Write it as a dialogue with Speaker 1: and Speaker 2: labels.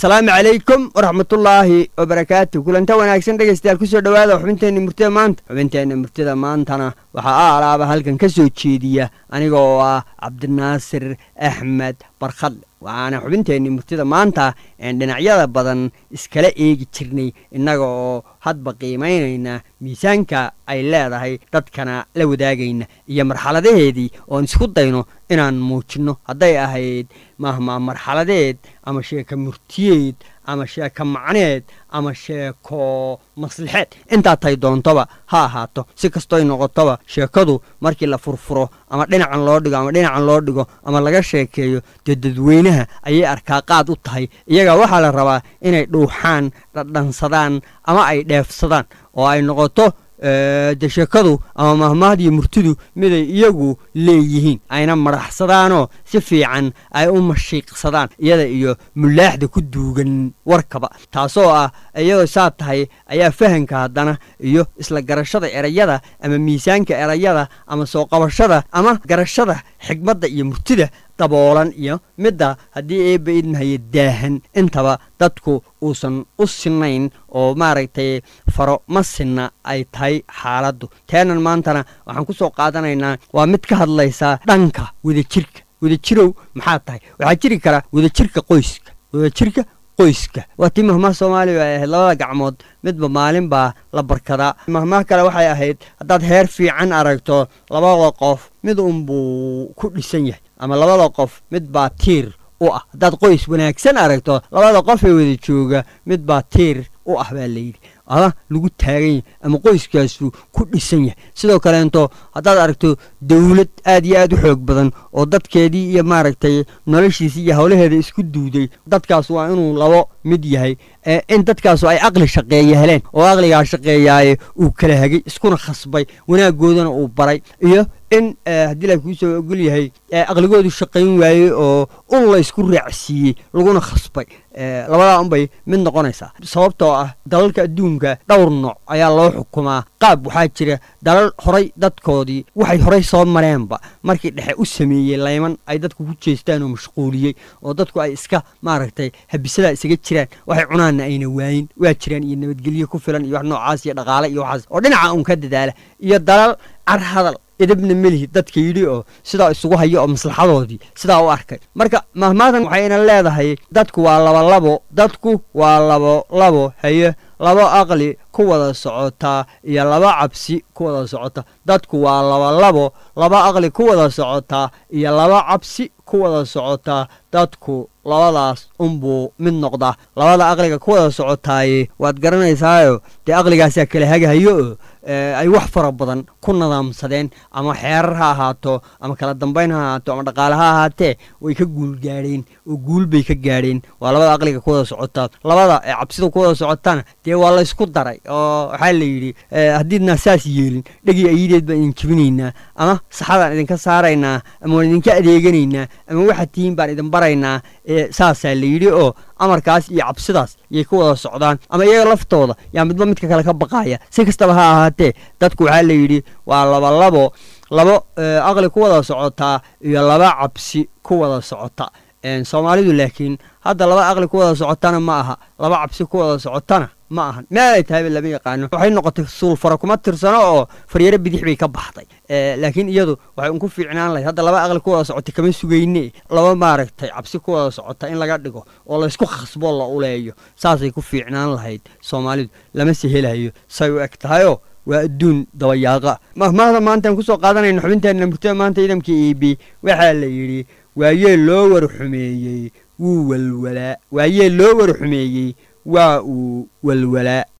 Speaker 1: asalaamu calaykum waraxmatullaahi wabarakaatu kulanta wanaagsan dhegaystayaal kusoo dhowaada xubinteenna murtida maanta xubinteenna murtida maantana waxaa a alaaba halkan ka soo jeediya aniga oo ah cabdinaasir axmed barkhadle waxaana xubinteenni murtida maanta een dhinacyada badan iskala eegi jirnay innaga oo hadba qiimaynayna miisaanka ay leedahay dadkana la wadaagayna iyo marxaladaheedii oon isku dayno inaan muujinno hadday ahayd mahmaa marxaladeed ama sheeko murtiyeed ama sheeko macneed ama sheeko maslixeed intaa tay doontoba ha ahaato si kastoy noqotoba sheekadu markii la furfuro ama dhinacan loo dhigo ama dhinacan loo dhigo ama laga sheekeeyo dee dadweynaha ayay arkaa qaad u tahay iyaga waxaa la rabaa inay dhuuxaan dhadhansadaan ama ay dheefsadaan oo ay noqoto de sheekadu ama mahmaahdiyo murtidu miday iyagu leeyihiin ayna madaxsadaanoo si fiican ay u mashiiqsadaan iyada iyo mulaaxda ku duugan warkaba taasoo ah iyadoo saa tahay ayaa fahanka haddana iyo isla garashada erayada ama miisaanka erayada ama soo qabashada ama garashada xigmadda iyo murtida daboolan iyo midda haddii eebba idmahaye daahan intaba dadku uusan u sinayn oo maaragtay faro ma sinna ay tahay xaaladdu teenan maantana waxaan ku soo qaadanaynaa waa mid ka hadlaysaa dhanka wadajirka wadajirow maxaa tahay waxaa jiri kara wadajirka qoyska wadajirka qoyska waa tii mahmaha soomaaliya ay ahayd labada gacmood midba maalin baa la barkadaa mahmaha kale waxay ahayd haddaad heer fiican aragto labada qof mid unbuu ku dhisan yahay ama labada qof mid baa tiir u ah haddaad qoys wanaagsan aragto labada qof ee wada jooga mid baa tiir u ah baa layidhi ama lagu taagan yahay ama qoyskaasu ku dhisan yahay sidoo kaleento haddaad aragto dawlad aad iyo aad u xoog badan oo dadkeedii iyo maaragtay noloshiisii iyo howlaheeda isku duuday dadkaas waa inuu labo mid yahay in dadkaasu ay aqli shaqeeya heleen oo aqligaa shaqeeyaaye uu kala hagay iskuna khasbay wanaaggoodana uu baray iyo in haddii la kuu soo ogol yahay aqligoodu shaqayn waayey oo un la ysku raacsiiyey laguna khasbay labadaa unbay mid noqonaysaa sababtoo ah dalalka adduunka dhowr nooc ayaa loo xukumaa qaab waxaa jira dalal horay dadkoodii waxay horay soo mareenba markii dhexe u sameeyey layman ay dadku ku jeestaan oo mashquuliyey oo dadku ay iska maaragtay habisadaa isaga jiraan waxay cunaanna ayna waayin waa jiraan iyo nabadgelyo ku filan iyo wax noocaas iyo dhaqaale iyo waxaas oo dhinaca un ka dadaala iyo dalal carhadal idibna melihi dadka yidhi oo sidaa isugu hayo oo maslaxadoodii sidaa u arkay marka mahmaadan waxayna leedahay dadku waa labolabo dadku waa labo labo haye labo aqli ku wada socotaa iyo laba cabsi ku wada socota dadku waa labolabo laba aqli ku wada socotaa iyo laba cabsi ku wada socotaa dadku labadaas unbuu mid noqdaa labada aqliga ku wada socotaaye waad garanaysaayo dee aqligaasaa kala hagahayo oo ay wax fara badan ku nadaamsadeen ama xeerar ha ahaato ama kala dambayn ha ahaato ama dhaqaale ha ahaatee way ka guul gaadheen oo guul bay ka gaadheen waa labada aqliga ku wada socotaa labada ee cabsida ku wada socotana dee waa laysku daray oo waxaa la yidhi haddiidnaa saas yeelin dhegii ayideed baan idin jebinaynaa ama saxadaan idinka saaraynaa ama waan idinka adeeganaynaa ama waxaad tihiin baan idin baraynaa saasaa la yidhi oo amarkaas iyo cabsidaas yay ku wada socdaan ama iyaga laftooda yaa midba midka kale ka baqaya si kastaba ha ahaatee dadku waxaa la yidhi waa labalabo labo aqli ku wada socotaa iyo laba cabsi ku wada socota soomaalidu laakiin hadda laba aqli ku wada socotana ma aha laba cabsi ku wada socotana ma ahan meel ay tahayba lama yaqaano waxay noqotay suulfara kuma tirsano oo faryaro bidix bay ka baxday laakiin iyadu waxay unku fiicnaan lahayd hadda laba aqli ku wada socotay kama sugayne laba maaragtay cabsi ku wada socota in laga dhigo oo laysku khasbo la uleeyo saasay ku fiicnaan lahayd soomaalidu lama se helayo say u eg tahayoo waa adduun dabayaaqa mahmaahda maantaan kusoo qaadanayna xubinteenna murtada maanta ciidamka e b waxaa la yidhi waayee loo war xumeeyey wuu walwalaa waayee loo war xumeeyey waa uu walwalaa